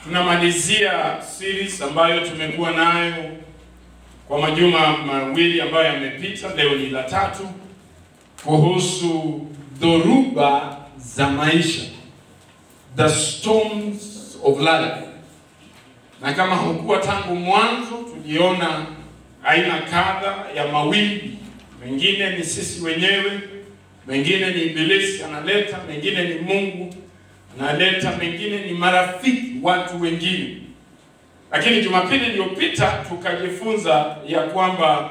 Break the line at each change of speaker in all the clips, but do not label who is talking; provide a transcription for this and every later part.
Tunamalizia series ambayo tumekuwa nayo kwa majuma mawili ambayo yamepita. Leo ni la tatu kuhusu dhoruba za maisha, the storms of life. Na kama hukuwa tangu mwanzo, tuliona aina kadha ya mawimbi. Mengine ni sisi wenyewe, mengine ni Ibilisi analeta, mengine ni Mungu analeta, mengine ni marafiki, watu wengine. Lakini Jumapili iliyopita tukajifunza ya kwamba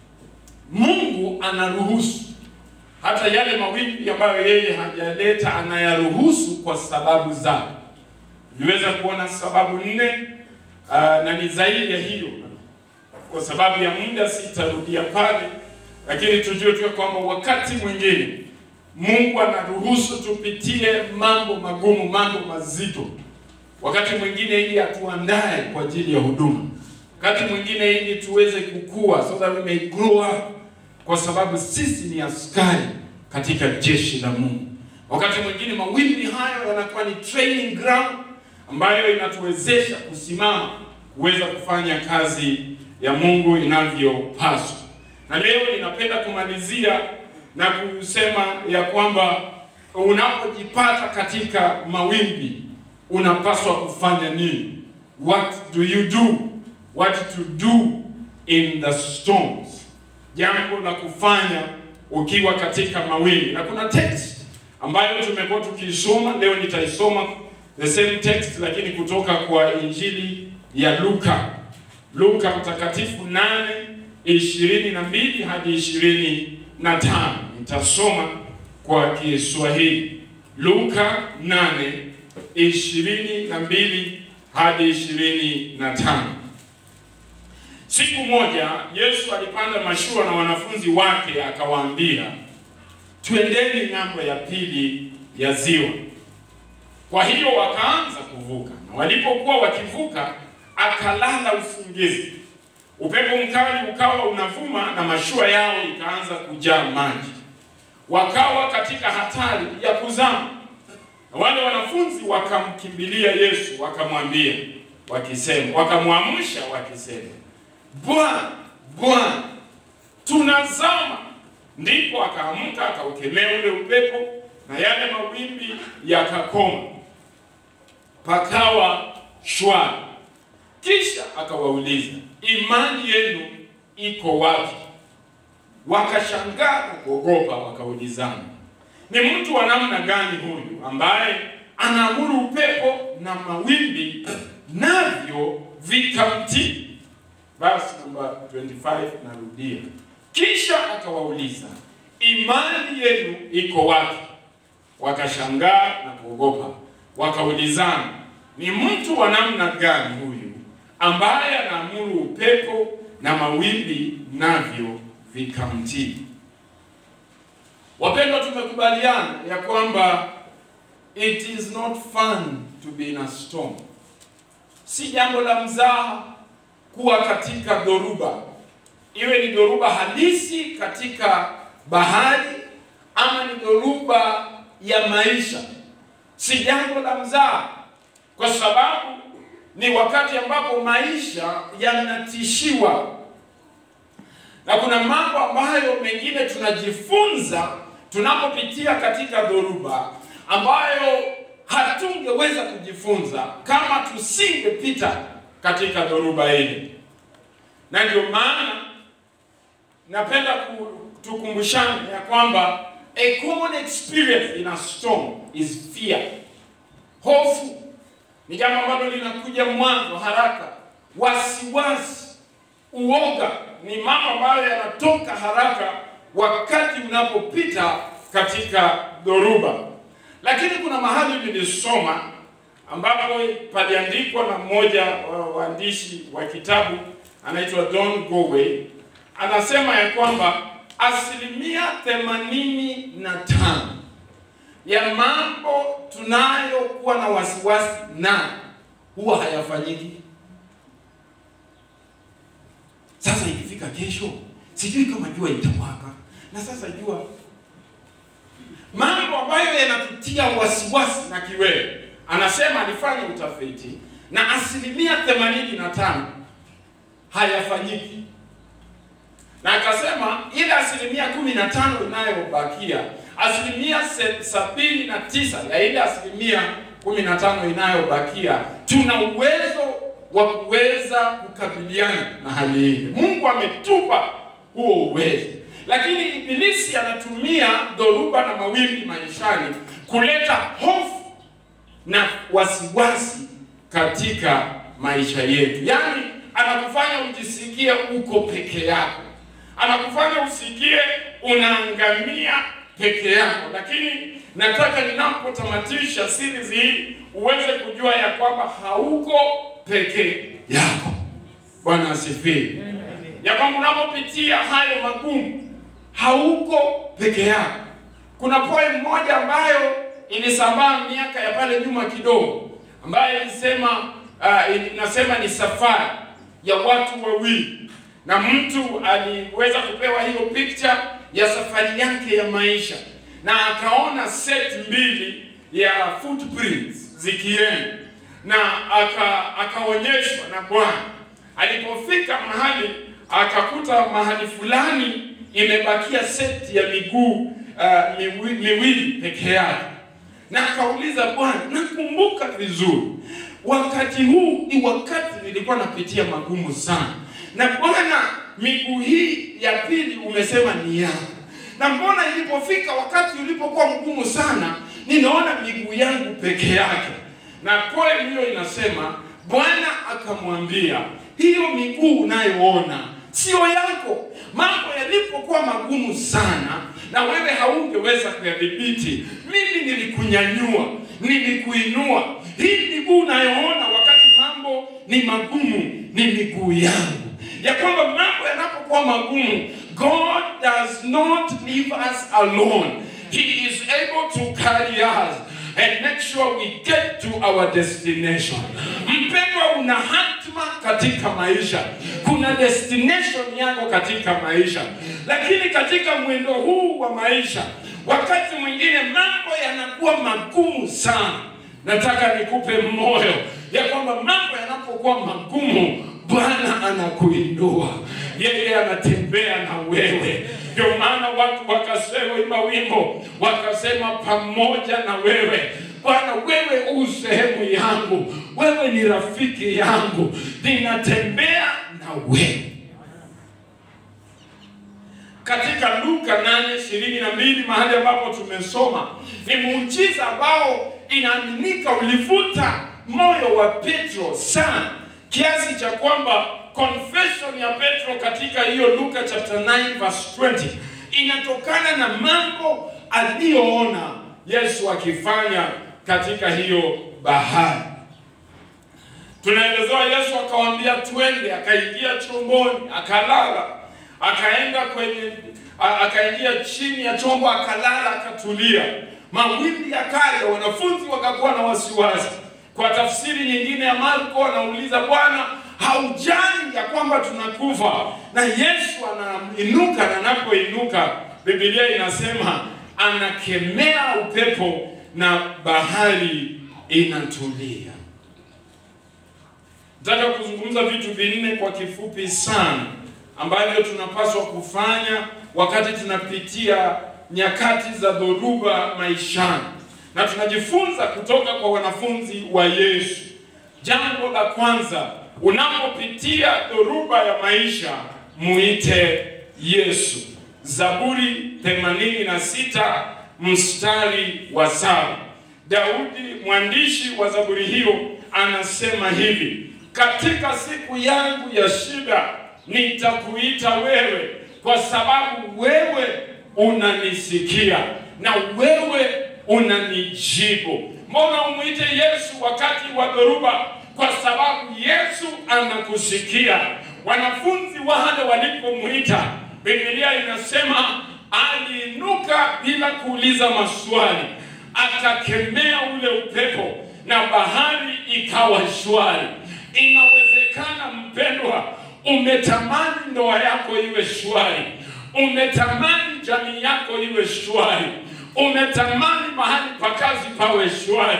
Mungu anaruhusu hata yale mawimbi ambayo yeye hajaleta, anayaruhusu kwa sababu zake. Tuliweza kuona sababu nne, uh, na ni zaidi ya hiyo. Kwa sababu ya muda sitarudia pale, lakini tujue tu kwamba wakati mwingine Mungu anaruhusu tupitie mambo magumu, mambo mazito, wakati mwingine ili atuandae kwa ajili ya huduma, wakati mwingine ili tuweze kukua, so that we may grow up, kwa sababu sisi ni askari katika jeshi la Mungu. Wakati mwingine mawimbi hayo yanakuwa ni training ground ambayo inatuwezesha kusimama kuweza kufanya kazi ya Mungu inavyopaswa. Na leo ninapenda kumalizia na kusema ya kwamba unapojipata katika mawimbi unapaswa kufanya nini? What do you do? What to do in the storms? Jambo la kufanya ukiwa katika mawimbi. Na kuna text ambayo tumekuwa tukisoma, leo nitaisoma the same text lakini kutoka kwa Injili ya Luka. Luka mtakatifu nane ishirini na mbili hadi ishirini na tano. Nitasoma kwa Kiswahili. Luka nane ishirini na mbili hadi ishirini na tano. Siku moja Yesu alipanda mashua na wanafunzi wake akawaambia, twendeni ng'ambo ya pili ya ziwa. Kwa hiyo wakaanza kuvuka, na walipokuwa wakivuka akalala usingizi. Upepo mkali ukawa unavuma na mashua yao ikaanza kujaa maji, wakawa katika hatari ya kuzama. Na wale wanafunzi wakamkimbilia Yesu, wakamwambia wakisema, wakamwamsha wakisema, Bwana, Bwana, tunazama. Ndipo akaamka akaukemea ule upepo na yale mawimbi yakakoma, pakawa shwari. Kisha akawauliza, imani yenu iko wapi? Wakashangaa na kuogopa, wakaulizana, ni mtu wa namna gani huyu ambaye anaamuru upepo na mawimbi navyo vikamtii? Verse number 25 narudia. Kisha akawauliza, imani yenu iko wapi? Wakashangaa na kuogopa, wakaulizana, ni mtu wa namna gani huyu ambaye anaamuru upepo na mawimbi navyo vikamtii. Wapendwa, tumekubaliana ya kwamba it is not fun to be in a storm. Si jambo la mzaha kuwa katika dhoruba, iwe ni dhoruba halisi katika bahari ama ni dhoruba ya maisha. Si jambo la mzaha, kwa sababu ni wakati ambapo maisha yanatishiwa, na kuna mambo ambayo mengine tunajifunza tunapopitia katika dhoruba ambayo hatungeweza kujifunza kama tusingepita katika dhoruba ile. Na ndio maana napenda tukumbushane ya kwamba a common experience in a storm is fear. Hofu ni jambo ambalo linakuja mwanzo haraka. Wasiwasi, uoga ni mambo ambayo yanatoka haraka wakati unapopita katika dhoruba. Lakini kuna mahali nilisoma ambapo paliandikwa na mmoja wa waandishi wa kitabu anaitwa Don Goway, anasema ya kwamba asilimia themanini na tano ya mambo tunayokuwa na wasiwasi na huwa hayafanyiki. Sasa ikifika kesho, sijui kama jua itawaka, na sasa jua, mambo ambayo yanatutia wasiwasi na kiwewe. Anasema alifanya utafiti na asilimia themanini na tano hayafanyiki, na akasema ile asilimia kumi na tano inayobakia, asilimia se- sabini na tisa ya ile asilimia kumi na tano inayobakia, tuna uwezo wa kuweza kukabiliana na hali hii. Mungu ametupa huo uwezo, lakini Ibilisi anatumia dhoruba na mawimbi maishani kuleta hofu na wasiwasi katika maisha yetu. Yaani anakufanya ujisikie uko peke yako, anakufanya usikie unaangamia peke yako. Lakini nataka ninapotamatisha series hii uweze kujua ya kwamba hauko peke yako. Bwana asifiwe. Ya kwamba unapopitia hayo magumu hauko peke yako. Kuna poem moja ambayo ilisambaa miaka ya pale nyuma kidogo, ambayo ilisema uh, inasema ni safari ya watu wawili, na mtu aliweza kupewa hiyo picture ya safari yake ya maisha, na akaona set mbili ya footprints zikienda, na aka akaonyeshwa na Bwana. Alipofika mahali akakuta mahali fulani imebakia seti ya miguu uh, miwi, miwili peke yake, na akauliza Bwana, nakumbuka vizuri wakati huu ni wakati nilikuwa napitia magumu sana, na Bwana, miguu hii ya pili umesema ni yako, na mbona ilipofika wakati ulipokuwa mgumu sana, ninaona miguu yangu peke yake. Na poem hiyo inasema Bwana akamwambia, hiyo miguu unayoona sio yako. Mambo yalipokuwa magumu sana na wewe haungeweza kuyadhibiti, mimi nilikunyanyua, nilikuinua. Hii miguu unayoona wakati mambo ni magumu ni miguu yangu, ya kwamba mambo yanapokuwa magumu, God does not leave us alone. He is able to carry us and make sure we get to our destination. Mpendwa, una hatima katika maisha, kuna destination yako katika maisha, lakini katika mwendo huu wa maisha, wakati mwingine mambo yanakuwa magumu sana. Nataka nikupe moyo ya kwamba mambo yanapokuwa magumu, Bwana anakuinua, yeye anatembea na wewe. Ndio maana watu wakasema, imba wimbo, wakasema pamoja na wewe Bwana, wewe u sehemu yangu, wewe ni rafiki yangu, ninatembea na wewe. Katika Luka 8:22 mahali ambapo tumesoma ni muujiza ambao inaaminika ulivuta moyo wa Petro sana kiasi cha kwamba confession ya Petro katika hiyo Luka chapter 9 verse 20 inatokana na mambo aliyoona Yesu akifanya katika hiyo bahari. Tunaelezewa Yesu akawaambia twende, akaingia chomboni, akalala, akaenda kwenye a- akaingia chini ya chombo, akalala, akatulia. Mawimbi yakaja, wanafunzi wakakuwa na wasiwasi. Kwa tafsiri nyingine ya Marko anauliza, Bwana, haujali ya kwamba tunakufa? Na Yesu anainuka, na anapoinuka Biblia inasema anakemea upepo na bahari inatulia. Nataka kuzungumza vitu vinne kwa kifupi sana ambavyo tunapaswa kufanya wakati tunapitia nyakati za dhoruba maishani, na tunajifunza kutoka kwa wanafunzi wa Yesu. Jambo la kwanza, unapopitia dhoruba ya maisha, muite Yesu. Zaburi 86 mstari wa saba. Daudi mwandishi wa zaburi hiyo anasema hivi: katika siku yangu ya shida nitakuita wewe, kwa sababu wewe unanisikia na wewe unanijibu. Mbona umwite Yesu wakati wa dhoruba? Kwa sababu Yesu anakusikia. Wanafunzi wale walipomwita, Biblia inasema aliinuka bila kuuliza maswali, akakemea ule upepo na bahari ikawa shwari. Inawezekana mpendwa, umetamani ndoa yako iwe shwari, umetamani jamii yako iwe shwari, umetamani mahali pa kazi pawe shwari,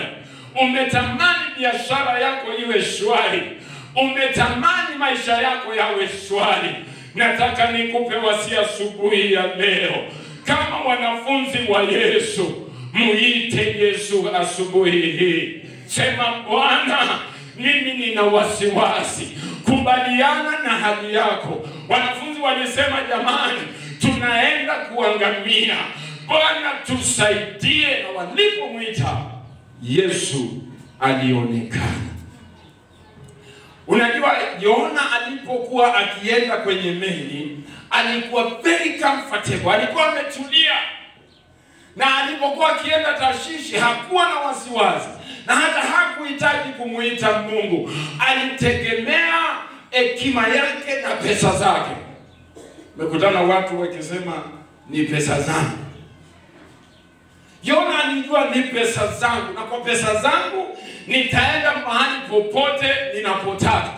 umetamani biashara yako iwe shwari, umetamani maisha yako yawe shwari, nataka nikupe wasia asubuhi ya leo, kama wanafunzi wa Yesu, muite Yesu asubuhi hii, sema Bwana, mimi nina wasiwasi, kubaliana na hali yako. Wanafunzi walisema jamani, tunaenda kuangamia, Bwana tusaidie. Na walipomwita Yesu alionekana. Unajua, Yona alipokuwa akienda kwenye meli alikuwa very comfortable, alikuwa ametulia, na alipokuwa akienda Tashishi hakuwa na wasiwasi, na hata hakuhitaji kumuita Mungu, alitegemea hekima yake na pesa zake. Mekutana watu wakisema ni pesa zangu. Yona alijua ni pesa zangu, na kwa pesa zangu nitaenda mahali popote ninapotaka.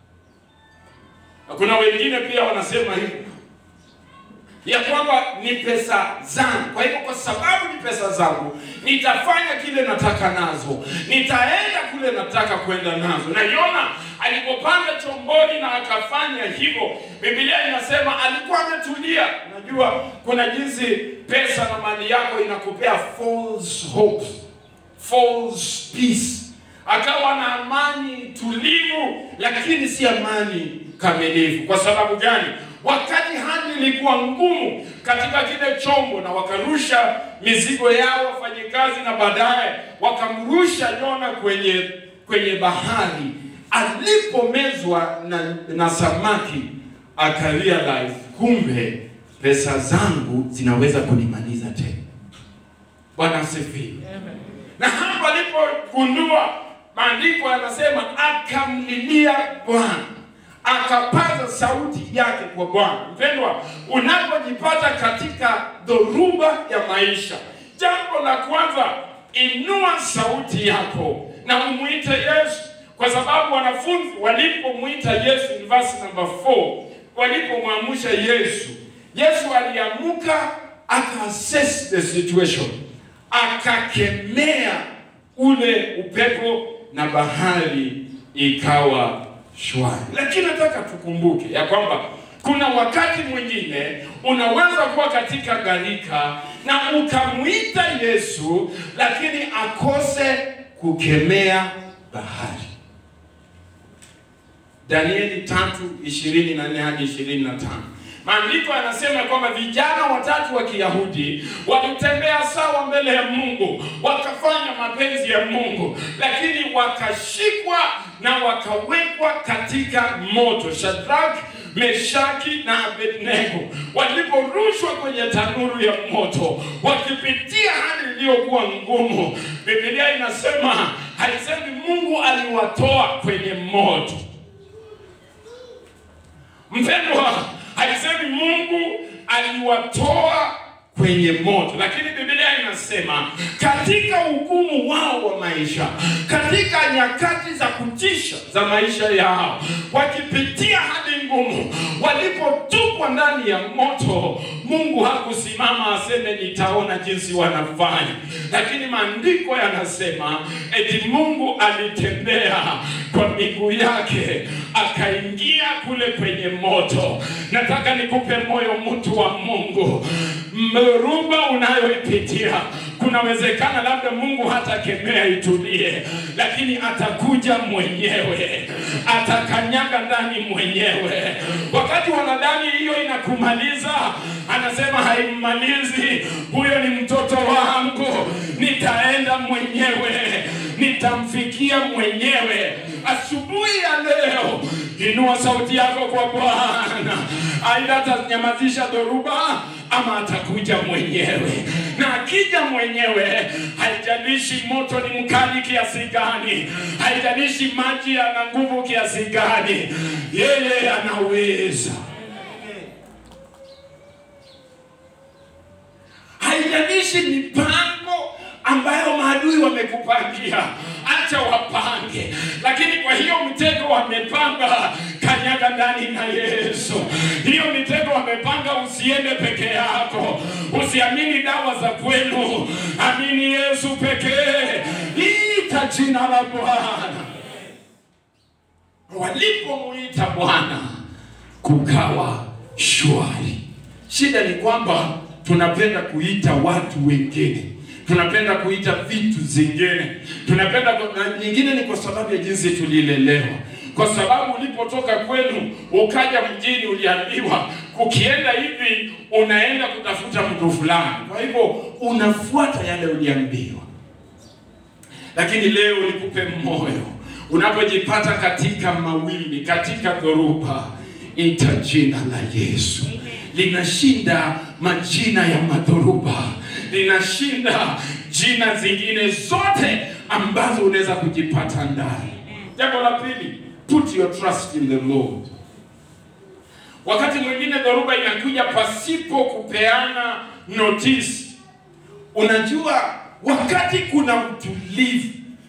Na kuna wengine pia wanasema hivi ya kwamba ni pesa zangu, kwa hivyo kwa sababu ni pesa zangu nitafanya kile nataka nazo, nitaenda kule nataka kwenda nazo. Na Yona alipopanda chomboni na akafanya hivyo, Biblia inasema alikuwa ametulia. Najua kuna jinsi pesa na mali yako inakupea false hopes, false peace. Akawa na amani tulivu, lakini si amani kamilifu. Kwa sababu gani? Wakati hali ilikuwa ngumu katika kile chombo, na wakarusha mizigo yao wafanyikazi, na baadaye wakamrusha Yona kwenye kwenye bahari. Alipomezwa na, na samaki akarealize kumbe pesa zangu zinaweza kunimaliza tena. Bwana asifiwe. Na hapo alipogundua, maandiko yanasema akamlilia Bwana, akapaza sauti yake kwa Bwana. Mpendwa, unapojipata katika dhoruba ya maisha, jambo la kwanza, inua sauti yako na umwite Yesu, kwa sababu wanafunzi walipomwita Yesu, in verse number 4, walipomwamsha Yesu, Yesu aliamuka akaassess the situation, akakemea ule upepo na bahari ikawa shwari. Lakini nataka tukumbuke ya kwamba kuna wakati mwingine unaweza kuwa katika gharika na ukamwita Yesu, lakini akose kukemea bahari. Danieli tatu ishirini na nne hadi ishirini na tano. Maandiko yanasema kwamba vijana watatu wa Kiyahudi walitembea sawa mbele ya Mungu, wakafanya mapenzi ya Mungu, lakini wakashikwa na wakawekwa katika moto. Shadrach, Meshaki na Abednego waliporushwa kwenye tanuru ya moto, wakipitia hali iliyokuwa ngumu, Biblia inasema haisemi Mungu aliwatoa kwenye moto. Mpendwa, haisemi Mungu aliwatoa kwenye moto, lakini Biblia inasema katika ugumu wao wa maisha, katika nyakati za kutisha za maisha yao, wakipitia hali ngumu, walipotupwa ndani ya moto, Mungu hakusimama aseme nitaona jinsi wanafanya, lakini maandiko yanasema eti Mungu alitembea kwa miguu yake akaingia kule kwenye moto. Nataka nikupe moyo, mtu wa Mungu, mruba unayoipitia kunawezekana labda Mungu hatakemea itulie, lakini atakuja mwenyewe, atakanyaga ndani mwenyewe. Wakati wanadhani hiyo inakumaliza, anasema haimmalizi. Huyo ni mtoto wangu, nitaenda mwenyewe, nitamfikia mwenyewe. Asubuhi ya leo, inua sauti yako kwa Bwana, aidha atanyamazisha dhoruba ama atakuja mwenyewe, na akija mwenyewe, haijalishi moto ni mkali kiasi gani, haijalishi maji yana nguvu kiasi gani, yeye anaweza. Haijalishi mipango ambayo maadui wamekupangia, acha wapange, lakini kwa hiyo mtego wamepanga, kanyaga ndani na Yesu. Hiyo mitego wamepanga, usiende peke yako, usiamini dawa za kwenu, amini Yesu pekee. Hii katika jina la Bwana. Walipomuita Bwana kukawa shwari. Shida ni kwamba tunapenda kuita watu wengine, tunapenda kuita vitu zingine, tunapenda na nyingine ni kwa sababu ya jinsi tulilelewa kwa sababu ulipotoka kwenu ukaja mjini, uliambiwa ukienda hivi unaenda kutafuta mtu fulani. Kwa hivyo unafuata yale uliambiwa, lakini leo nikupe moyo, unapojipata katika mawimbi, katika dhoruba, ita jina la Yesu. Linashinda majina ya madhoruba, linashinda jina zingine zote ambazo unaweza kujipata ndani. Jambo la pili, put your trust in the Lord. Wakati mwingine dhoruba inakuja pasipo kupeana notice. Unajua, wakati kuna utulivu,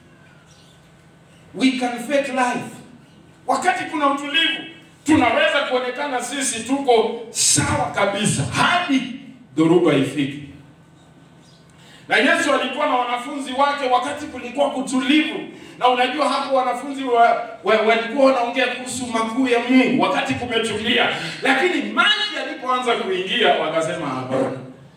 we can fake life. Wakati kuna utulivu, tunaweza kuonekana sisi tuko sawa kabisa hadi dhoruba ifike. Na Yesu alikuwa na wanafunzi wake wakati kulikuwa kutulivu, na unajua hapo wanafunzi wa, wa, walikuwa wanaongea kuhusu makuu ya Mungu wakati kumetulia, lakini maji yalipoanza kuingia wakasema hapana.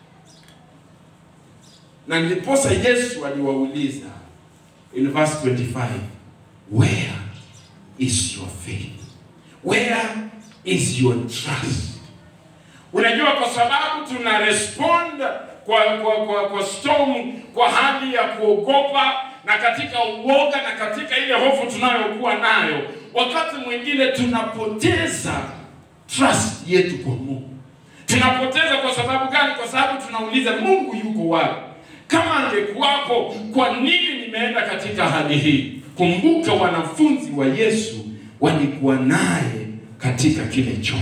Na ndiposa Yesu aliwauliza in verse 25, where is your faith? Where is your trust? Unajua, kwa sababu tuna respond kwa kwa kwa, kwa storm, kwa hali ya kuogopa na katika uoga na katika ile hofu tunayokuwa nayo, wakati mwingine tunapoteza trust yetu kwa Mungu. Tunapoteza kwa sababu gani? Kwa sababu tunauliza Mungu yuko wapi? Kama angekuwapo, kwa nini nimeenda katika hali hii? Kumbuka, wanafunzi wa Yesu walikuwa naye katika kile chombo.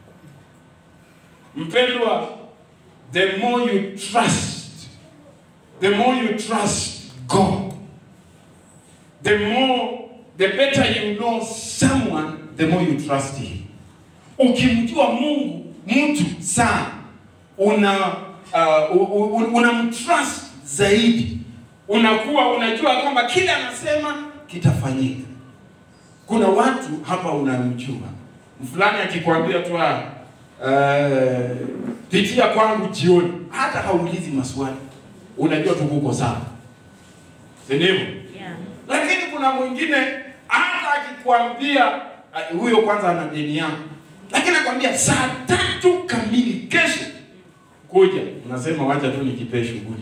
Mpendwa, the more you trust, the more you trust God, the more, the better you know someone, the more you trust him. Ukimjua Mungu mtu sana, una uh, unamtrust zaidi, unakuwa unajua kwamba kile anasema kitafanyika. Kuna watu hapa unamjua, fulani akikwambia tu Uh, pitia kwangu jioni, hata haulizi maswali, unajua tu kuko sawa, si ndivyo?
Yeah.
Lakini kuna mwingine hata akikwambia huyo uh, kwanza ana deni yako, lakini akwambia saa tatu kamili kesho kuja, unasema wacha tu nikipee shughuli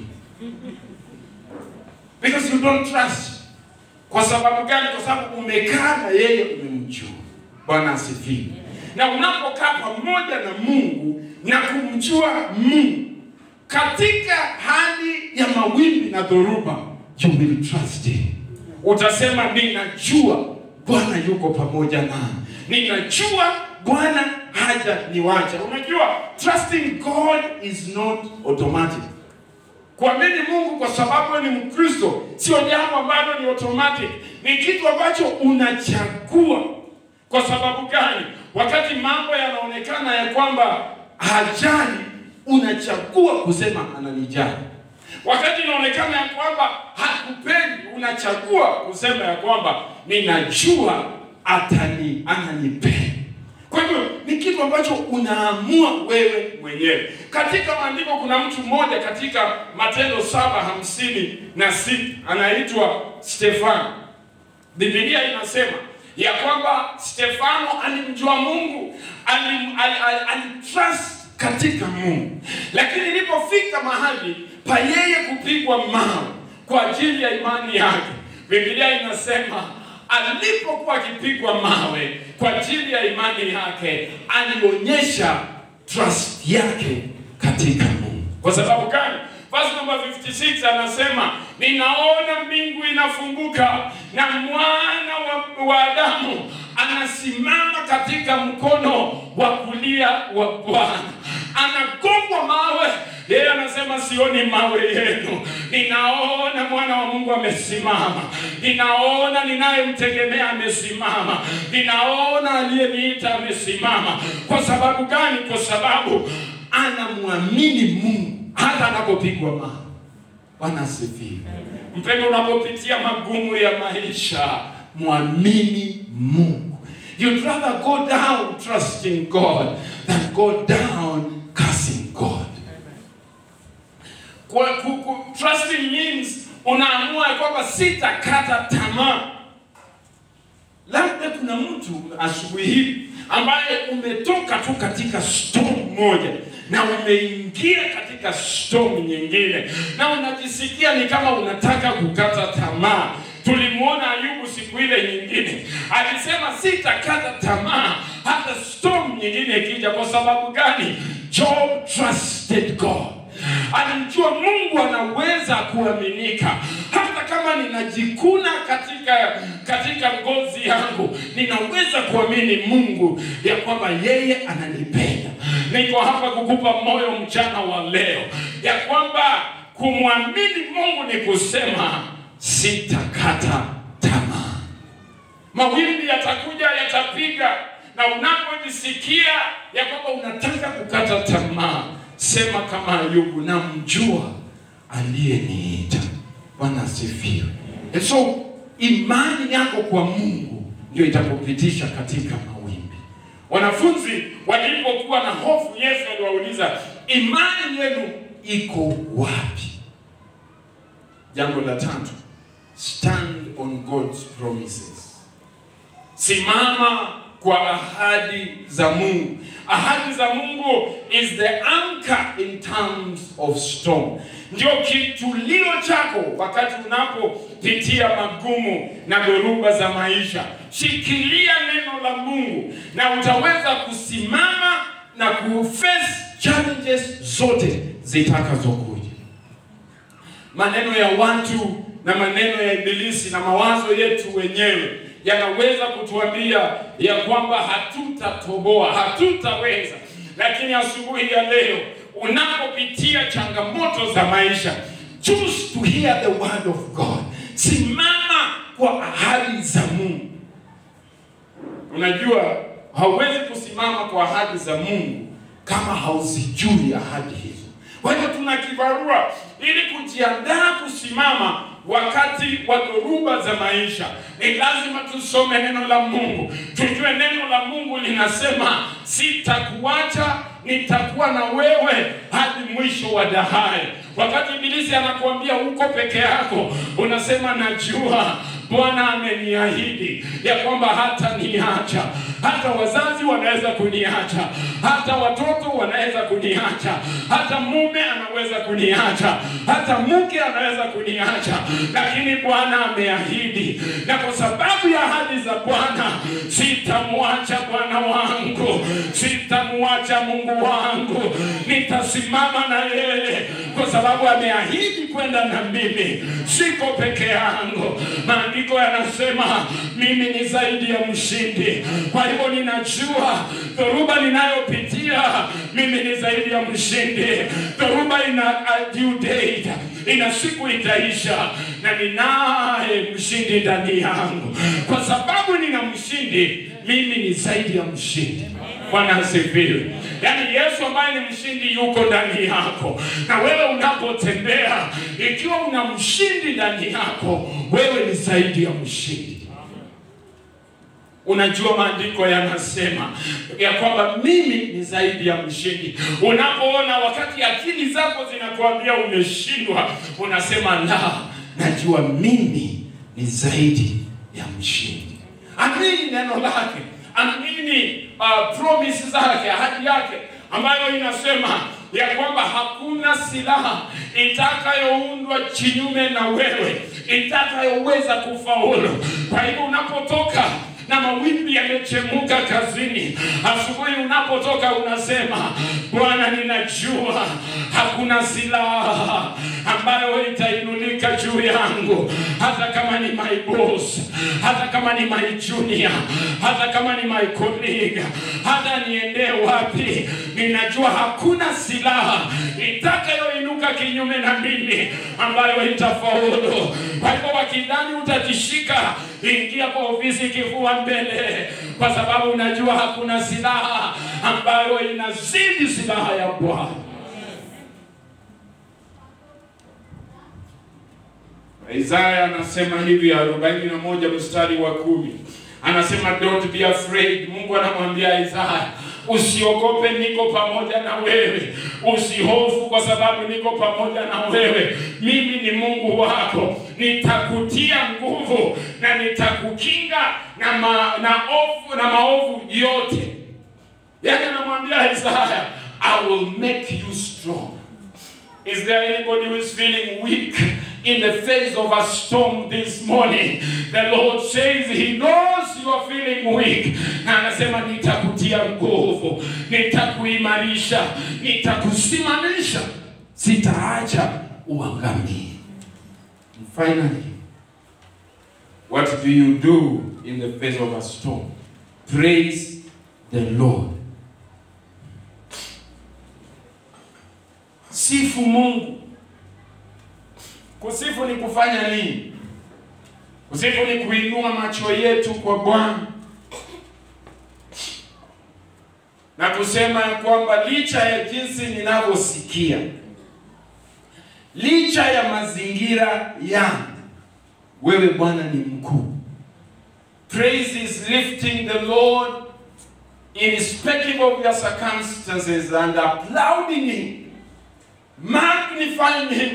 because you don't trust. Kwa sababu gani? Kwa sababu umekaa na yeye, umemjua. Bwana asifiwe na unapokaa pamoja na Mungu na kumjua Mungu katika hali ya mawimbi na dhoruba, you will trust him. Utasema ninajua Bwana yuko pamoja nami, ninajua Bwana haja niwacha. Unajua, trusting God is not automatic. Kuamini Mungu kwa sababu wewe ni Mkristo sio jambo ambalo ni automatic, ni kitu ambacho unachagua. Kwa sababu gani? Wakati mambo yanaonekana ya kwamba hajali, unachagua kusema ananijali. Wakati inaonekana ya kwamba hakupendi, unachagua kusema ya kwamba ninajua atani ananipenda. Kwa hivyo ni kitu ambacho unaamua wewe mwenyewe. Katika maandiko kuna mtu mmoja katika Matendo saba hamsini na sita anaitwa Stefano. Biblia inasema ya kwamba Stefano alimjua Mungu, alim, al, al, alitrust katika Mungu, lakini ilipofika mahali pa yeye kupigwa mawe kwa ajili ya imani yake, Biblia inasema alipokuwa akipigwa mawe kwa ajili ya imani yake, alionyesha trust yake katika Mungu. Kwa sababu gani? Verse number 56 anasema ninaona mbingu inafunguka na mwana wa, wa Adamu anasimama katika mkono wa kulia wa Bwana, anagongwa mawe. Yeye anasema sioni mawe yenu, ninaona mwana wa Mungu amesimama, ninaona ninayemtegemea amesimama, ninaona aliyeniita amesimama. Kwa sababu gani? Kwa sababu anamwamini Mungu hata anapopigwa mawe. Bwana asifiwe. Mpendo, unapopitia magumu ya maisha, mwamini Mungu. You'd rather go down trusting God than go down cursing God. Kwa, ku, ku, trusting means unaamua ya kwamba sitakata tamaa. Labda kuna mtu asubuhi hii ambaye umetoka tu katika storm moja na umeingia katika storm nyingine na unajisikia ni kama unataka kukata tamaa. Tulimwona Ayubu siku ile nyingine, alisema sitakata tamaa hata storm nyingine ikija. Kwa sababu gani? Job trusted God. Alimjua Mungu anaweza kuaminika, hata kama ninajikuna katika katika ngozi yangu, ninaweza kuamini Mungu ya kwamba yeye ananipenda. Niko hapa kukupa moyo mchana wa leo ya kwamba kumwamini Mungu ni kusema sitakata tamaa. Mawimbi yatakuja, yatapiga, na unapojisikia ya kwamba unataka kukata tamaa, sema kama Ayubu, namjua aliyeniita. Bwana asifiwe. And so imani yako kwa Mungu ndio itakupitisha katika mawimbi. Wanafunzi walipokuwa na hofu, Yesu aliwauliza, imani yenu iko wapi? Jambo la tatu, stand on God's promises. Simama kwa ahadi za Mungu. Ahadi za Mungu is the anchor in times of storm, ndio kitulio chako wakati unapopitia magumu na dhoruba za maisha. Shikilia neno la Mungu na utaweza kusimama na kuface challenges zote zitakazokuja. Maneno ya watu na maneno ya Ibilisi na mawazo yetu wenyewe yanaweza kutuambia ya kwamba hatutatoboa, hatutaweza. Lakini asubuhi ya leo unapopitia changamoto za maisha, choose to hear the word of God. Simama kwa ahadi za Mungu. Unajua, hauwezi kusimama kwa ahadi za Mungu kama hauzijui ahadi hizo. Kwa hiyo tuna kibarua ili kujiandaa kusimama wakati wa dhoruba za maisha. Ni lazima tusome neno la Mungu, tujue neno la Mungu linasema, sitakuacha, nitakuwa na wewe hadi mwisho wa dahari. Wakati ibilisi anakuambia uko peke yako, unasema najua Bwana ameniahidi ya kwamba hata niacha, hata wazazi wanaweza kuniacha, hata watoto wanaweza kuniacha, hata mume anaweza kuniacha, hata mke anaweza kuniacha, lakini Bwana ameahidi, na kwa sababu ya ahadi za Bwana sitamwacha Bwana wangu, sitamwacha Mungu wangu, nitasimama na yeye kwa sababu ameahidi kwenda na mimi, siko peke yangu. Maandiko yanasema mimi ni zaidi ya mshindi. Kwa hivyo ninajua dhoruba ninayopitia mimi ni zaidi ya mshindi. Dhoruba ina a due date, ina siku itaisha, na ninaye mshindi ndani yangu. Kwa sababu nina mshindi, mimi ni zaidi ya mshindi. Bwana asifiwe. Yaani Yesu ambaye ni mshindi yuko ndani yako, na wewe unapotembea, ikiwa una mshindi ndani yako, wewe ni zaidi ya mshindi. Unajua maandiko yanasema ya kwamba mimi ni zaidi ya mshindi. Unapoona wakati akili zako zinakuambia umeshindwa, unasema la, najua mimi ni zaidi ya mshindi. Amini neno lake, amini uh, promise zake, ahadi yake ambayo inasema ya kwamba hakuna silaha itakayoundwa kinyume na wewe itakayoweza kufaulu. Kwa hivyo unapotoka na mawimbi yamechemuka kazini, asubuhi unapotoka unasema, Bwana, ninajua hakuna silaha ambayo itainunika juu yangu, hata kama ni my boss, hata kama ni my junior, hata kama ni my colleague, hata niendee wapi, ninajua hakuna silaha itakayoinuka kinyume na mimi ambayo itafaulu. Kwa hivyo wakidhani utatishika, ingia kwa ofisi kifua mbele, kwa sababu unajua hakuna silaha ambayo inazidi silaha ya Bwana. Isaya anasema hivi arobaini na moja mstari wa kumi anasema don't be afraid. Mungu anamwambia Isaya usiogope, niko pamoja na wewe, usihofu kwa sababu niko pamoja na wewe. Mimi ni Mungu wako, nitakutia nguvu na nitakukinga na, ma, na, ofu, na maovu yote. Yaani anamwambia Isaya, I will make you strong. Is there anybody who is feeling weak in the face of a storm this morning? The Lord says He knows you are feeling weak. Na anasema nitakutia nguvu, nitakuimarisha, nitakusimamisha, sitaacha uangamie. And finally, what do you do in the face of a storm? Praise the Lord. Sifu Mungu. Kusifu ni kufanya nini? Kusifu ni kuinua macho yetu kwa Bwana na kusema ya kwamba licha ya jinsi ninavyosikia, licha ya mazingira yangu, wewe Bwana ni mkuu. Praise is lifting the Lord irrespective of your circumstances and applauding Him magnifying him,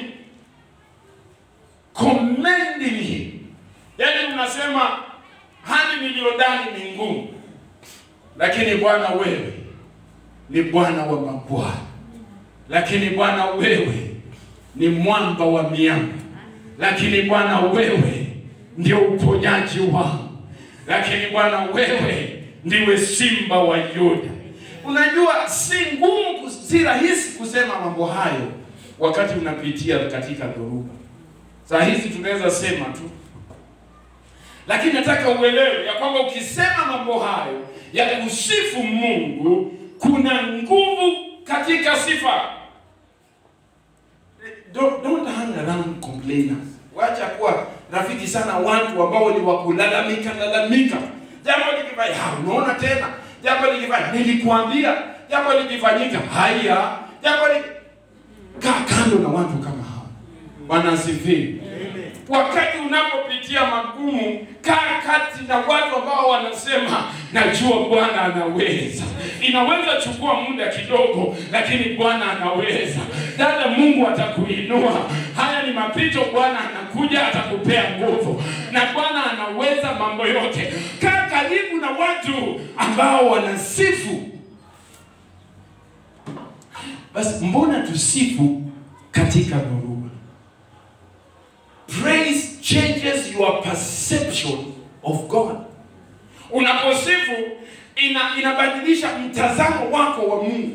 commending him. Yaani unasema hali niliyo ndani ni ngumu, lakini Bwana wewe ni Bwana wa mabwana, lakini Bwana wewe ni mwamba wa miamba, lakini Bwana wewe ndio uponyaji wangu, lakini Bwana wewe ndiwe simba wa Yuda. Unajua si ngumu, si rahisi kusema mambo hayo wakati unapitia katika dhoruba. Saa hizi tunaweza sema tu, lakini nataka uelewe ya kwamba ukisema mambo hayo ya kusifu Mungu, kuna nguvu katika sifa. Don't, don't hang around complainers. Wacha kuwa rafiki sana watu ambao ni wakulalamika lalamika, jambo likifanya, unaona tena jambo likifanya, nilikuambia jambo likifanyika, haya jambo li... kaa kando na watu kama hao. Bwana asifiwe. Wakati unapopitia magumu, kaa kati na watu ambao wanasema najua Bwana anaweza. Inaweza chukua muda kidogo, lakini Bwana anaweza. Dada, Mungu atakuinua. Haya ni mapito, Bwana anakuja, atakupea nguvu, na Bwana anaweza mambo yote. Kaa karibu na watu ambao wanasifu. Basi mbona tusifu katika dhoruba? Praise changes your perception of God. Unaposifu ina, inabadilisha mtazamo wako wa Mungu.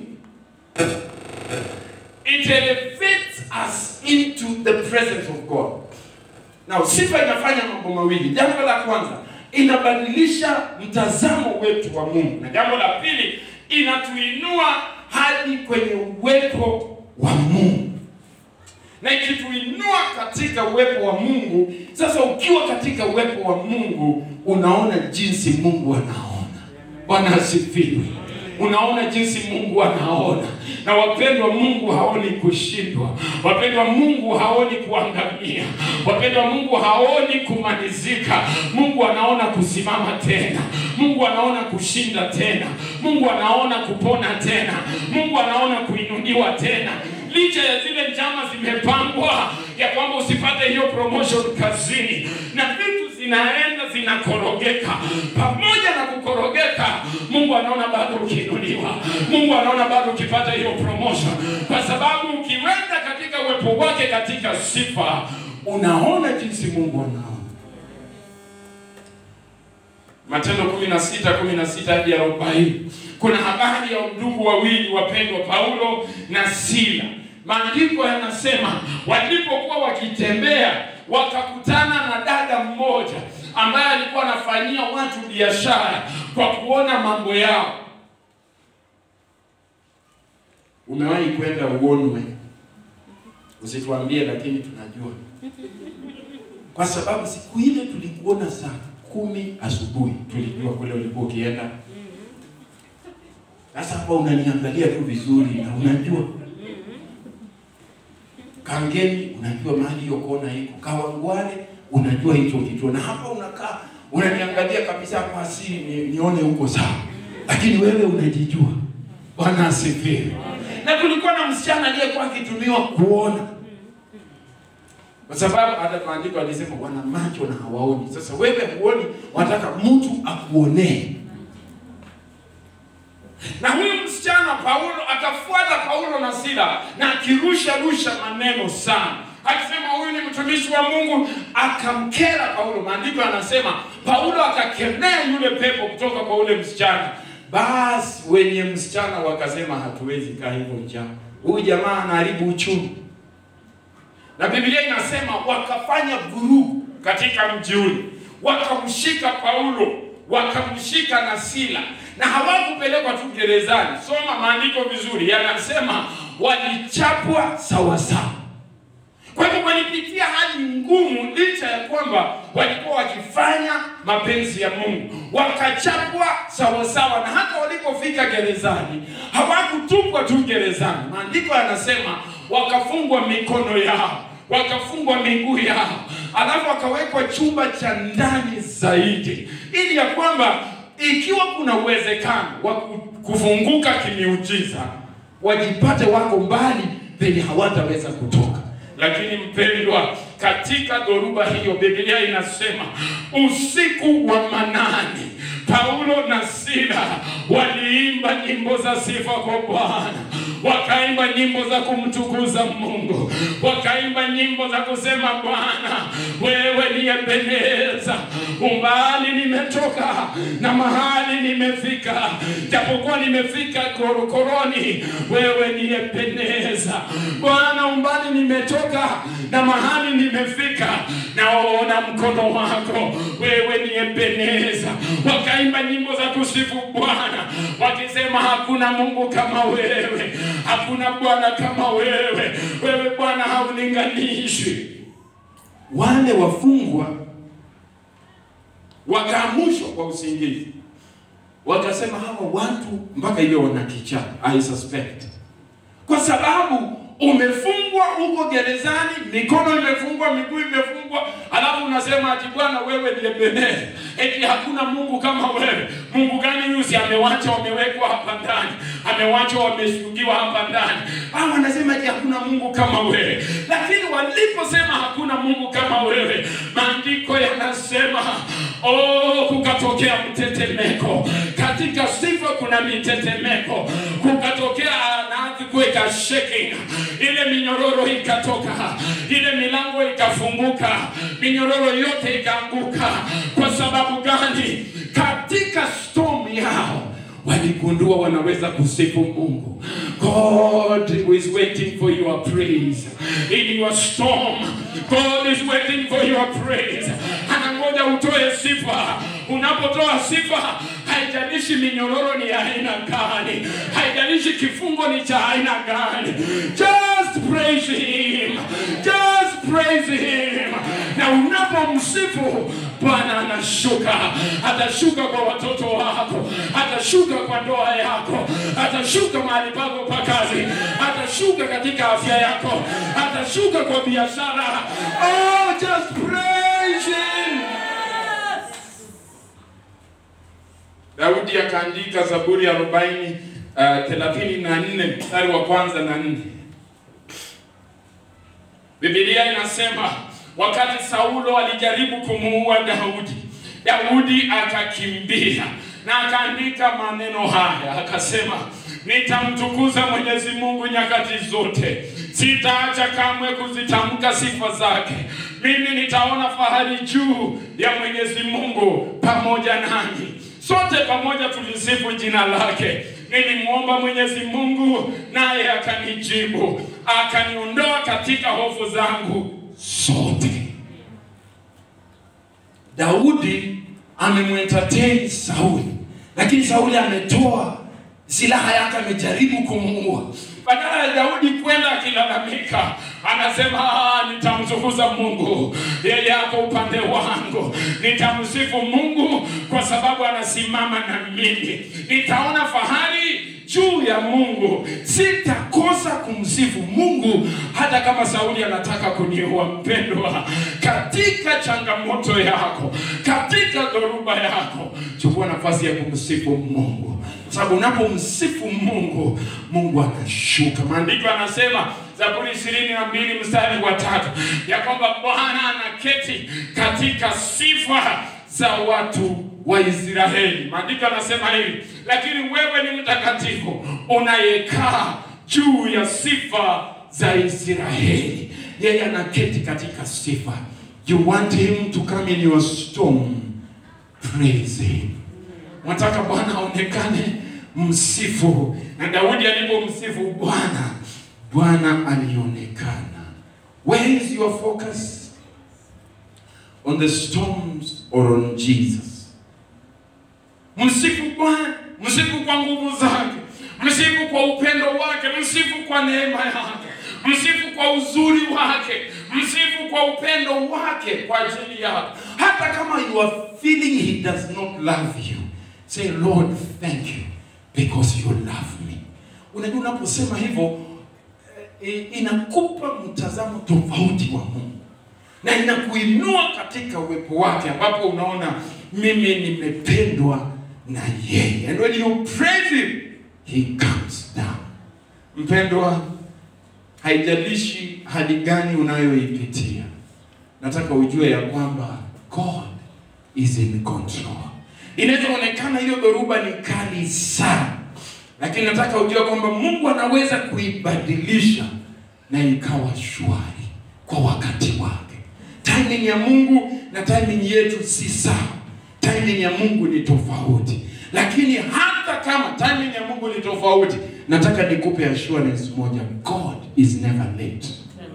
It elevates us into the presence of God. Now, sifa inafanya mambo mawili. Jambo la kwanza, inabadilisha mtazamo wetu wa Mungu, na jambo la pili, inatuinua hadi kwenye uwepo wa Mungu na ikituinua katika uwepo wa Mungu. Sasa ukiwa katika uwepo wa Mungu, unaona jinsi Mungu anaona. Bwana asifiwe. Unaona jinsi Mungu anaona. Na wapendwa, Mungu haoni kushindwa. Wapendwa, Mungu haoni kuangamia. Wapendwa, Mungu haoni kumalizika. Mungu anaona kusimama tena. Mungu anaona kushinda tena. Mungu anaona kupona tena. Mungu anaona kuinuliwa tena licha ya zile njama zimepangwa ya kwamba usipate hiyo promotion kazini na vitu zinaenda zinakorogeka. Pamoja na kukorogeka, Mungu anaona bado ukiinuliwa, Mungu anaona bado ukipata hiyo promotion, kwa sababu ukiwenda katika uwepo wake katika sifa, unaona jinsi Mungu anaona. Matendo 16 16 hadi 40. Kuna habari ya ndugu wawili wapendwa, Paulo na Sila. Maandiko yanasema walipokuwa wakitembea wakakutana na dada mmoja ambaye alikuwa anafanyia watu biashara kwa kuona mambo yao. Umewahi kwenda uonwe? Usituambie, lakini tunajua kwa sababu siku ile tulikuona saa kumi asubuhi, tulijua kule ulikuwa ukienda. Sasa hapa unaniangalia tu vizuri na unajua Kangemi unajua mahali hiyo kona iko, Kawangware unajua hicho kituo, na hapa unakaa unaniangalia kabisa kwa asili ni, nione huko sawa, lakini wewe unajijua. Bwana asifiwe. Na kulikuwa na msichana aliyekuwa akitumiwa kuona, kwa sababu hata maandiko alisema wana macho na hawaoni. Sasa wewe huoni, wanataka mtu akuonee na huyu msichana Paulo akafuata Paulo na Sila na akirusha rusha maneno sana, akisema huyu ni mtumishi wa Mungu, akamkera Paulo. Maandiko yanasema Paulo akakemea yule pepo kutoka kwa ule msichana. Basi wenye msichana wakasema, hatuwezi kaa hivyo njaa, huyu jamaa anaharibu uchumi. Na Biblia inasema wakafanya vurugu katika mji ule, wakamshika Paulo, wakamshika na Sila, na hawakupelekwa tu gerezani. Soma maandiko vizuri, yanasema walichapwa sawasawa. Kwa hivyo walipitia hali ngumu, licha ya kwamba walikuwa wakifanya mapenzi ya Mungu, wakachapwa sawasawa, na hata walipofika gerezani hawakutupwa tu gerezani. Maandiko yanasema wakafungwa mikono yao, wakafungwa miguu yao, alafu wakawekwa chumba cha ndani zaidi, ili ya kwamba ikiwa kuna uwezekano wa kufunguka kimiujiza, wajipate wako mbali penye hawataweza kutoka. Lakini mpendwa, katika dhoruba hiyo, Biblia inasema usiku wa manane, Paulo na Sila waliimba nyimbo za sifa kwa Bwana, wakaimba nyimbo za kumtukuza Mungu, wakaimba nyimbo za kusema Bwana, wewe niyependeza, umbali nimetoka na mahali nimefika, japokuwa nimefika korokoroni, wewe niyependeza Bwana, umbali nimetoka na mahali nimefika, naona mkono wako, wewe niyependeza. Wakaimba nyimbo za kusifu Bwana wakisema, hakuna Mungu kama wewe, hakuna Bwana kama wewe, wewe Bwana haulinganishwi. Wale wafungwa wakaamushwa kwa usingizi, wakasema hawa watu mpaka hivyo wana kichaa, I suspect, kwa sababu umefungwa huko gerezani, mikono imefungwa, miguu imefungwa, alafu unasema ati Bwana wewe ni Ebeneza, eti hakuna Mungu kama wewe. Mungu gani yusi amewacha wamewekwa hapa ndani, amewacha wamefungiwa hapa ndani? Hao wanasema eti hakuna Mungu kama wewe, lakini waliposema hakuna Mungu kama wewe, maandiko yanasema oh, kukatokea mtetemeko katika sifa, kuna mitetemeko, kukatokea na kuweka shaking ile minyororo ikatoka, ile milango ikafunguka, minyororo yote ikaanguka. Kwa sababu gani? Katika storm yao waligundua wanaweza kusifu Mungu. God is waiting for your praise in your storm. God is waiting for your praise. Anangoja utoe sifa. Unapotoa sifa, haijalishi minyororo ni ya aina gani, haijalishi kifungo ni cha aina gani, just praise him, just praise him. Na unapomsifu Bwana anashuka, atashuka kwa watoto wako, atashuka kwa ndoa yako, atashuka mahali pako pa kazi, atashuka katika afya yako, atashuka kwa biashara. Oh, just praise him. Daudi akaandika Zaburi ya arobaini thelathini na nne mstari wa kwanza na nne. Biblia inasema wakati Saulo alijaribu kumuua Daudi, Daudi akakimbia na akaandika maneno haya akasema, nitamtukuza Mwenyezi Mungu nyakati zote, sitaacha kamwe kuzitamka sifa zake. Mimi nitaona fahari juu ya Mwenyezi Mungu pamoja nami. Sote pamoja tulisifu jina lake. Nilimwomba Mwenyezi Mungu naye akanijibu, akaniondoa katika hofu zangu zote. Daudi amemwentertain Sauli, lakini Sauli ametoa silaha yake, amejaribu kumuua. Badala ya Daudi kwenda akilalamika, anasema "Ah, nitamtukuza Mungu, yeye ako upande wangu, nitamsifu Mungu kwa sababu anasimama na mimi, nitaona fahari juu ya Mungu, sitakosa kumsifu Mungu hata kama Sauli anataka kuniua. Mpendwa, katika changamoto yako, katika dhoruba yako, chukua nafasi ya kumsifu Mungu, kwa sababu unapomsifu Mungu, Mungu anashuka. Maandiko anasema Zaburi ishirini na mbili mstari wa tatu ya kwamba Bwana anaketi katika sifa za watu wa Israeli. Maandiko anasema hivi, lakini wewe ni mtakatifu unayekaa juu ya sifa za Israeli. Yeye anaketi katika sifa. You want him to come in your storm, praise him. Mwataka Bwana aonekane, msifu. Na Daudi alipomsifu Bwana, Bwana alionekana. Where is your focus? On the storms or on Jesus? Msifu Bwana, msifu kwa nguvu zake, msifu kwa upendo wake, msifu kwa neema yake, msifu kwa uzuri wake, msifu kwa upendo wake kwa ajili yako. Hata kama you are feeling he does not love you, say Lord, thank you because you love me. Unajua, unaposema hivyo eh, inakupa mtazamo tofauti wa Mungu na inakuinua katika uwepo wake, ambapo unaona mimi nimependwa na yeye. And when you praise him, he comes down. Mpendwa, haijalishi hali gani unayoipitia, nataka ujue ya kwamba God is in control. Inaweza onekana hiyo dhoruba ni kali sana, lakini nataka ujue kwamba Mungu anaweza kuibadilisha na ikawa shwari kwa wakati wake. Timing ya Mungu na timing yetu si sawa. Timing ya Mungu ni tofauti, lakini hata kama timing ya Mungu ni tofauti, nataka nikupe assurance moja, God is never late.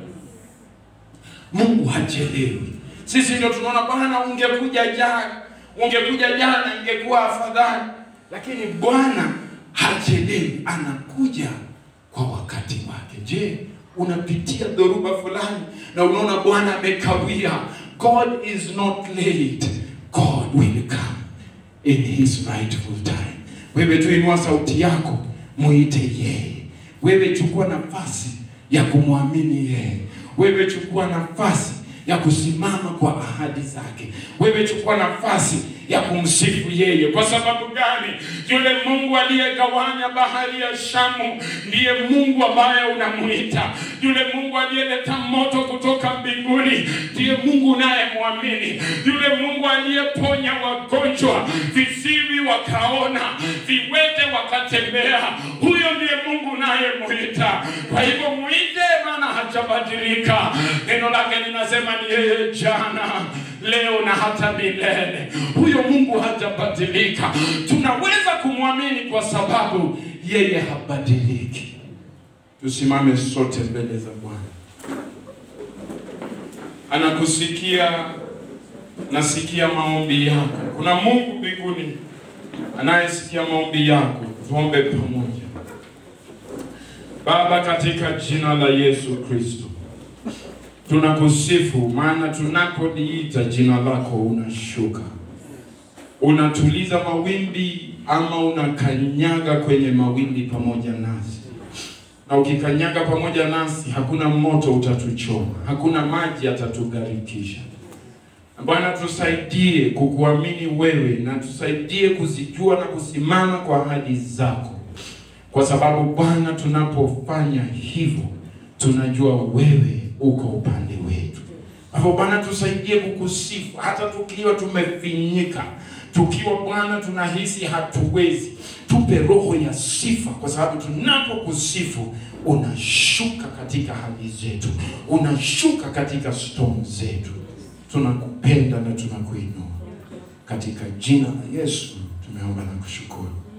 Mungu hachelewi. Sisi ndio tunaona Bwana, ungekuja jana, ungekuja jana ingekuwa afadhali, lakini Bwana hachelewi, anakuja kwa wakati wake. Je, unapitia dhoruba fulani na unaona Bwana amekawia? God is not late. God will come in his rightful time. Wewe tu inua sauti yako, muite yeye. Wewe chukua nafasi ya kumwamini yeye. Wewe chukua nafasi ya kusimama kwa ahadi zake. Wewe chukua nafasi ya kumsifu yeye. Kwa sababu gani? Yule Mungu aliyegawanya bahari ya Shamu ndiye Mungu ambaye unamuita. Yule Mungu aliyeleta moto kutoka mbinguni ndiye Mungu unayemwamini. Yule Mungu aliyeponya wagonjwa, visiwi wakaona, viwete wakatembea, huyo ndiye Mungu unayemuita. Kwa hivyo muite, maana hajabadilika. Neno lake linasema ni yeye jana, leo na hata milele. Huyo Mungu hajabadilika. Tunaweza kumwamini kwa sababu yeye habadiliki. Tusimame sote mbele za Bwana. Anakusikia, nasikia maombi yako. Kuna Mungu mbinguni anayesikia maombi yako. Tuombe pamoja. Baba, katika jina la Yesu Kristo tunakusifu, maana tunapoliita jina lako unashuka, unatuliza mawimbi, ama unakanyaga kwenye mawimbi pamoja nasi, na ukikanyaga pamoja nasi, hakuna moto utatuchoma, hakuna maji yatatugharikisha. Bwana, tusaidie kukuamini wewe, na tusaidie kuzijua na kusimama kwa ahadi zako, kwa sababu Bwana, tunapofanya hivyo tunajua wewe uko upande wetu. Kwa hivyo Bwana, tusaidie kukusifu hata tukiwa tumefinyika, tukiwa Bwana tunahisi hatuwezi. Tupe roho ya sifa, kwa sababu tunapokusifu unashuka katika hali zetu, unashuka katika storm zetu. Tunakupenda na tunakuinua katika jina la Yesu tumeomba na kushukuru.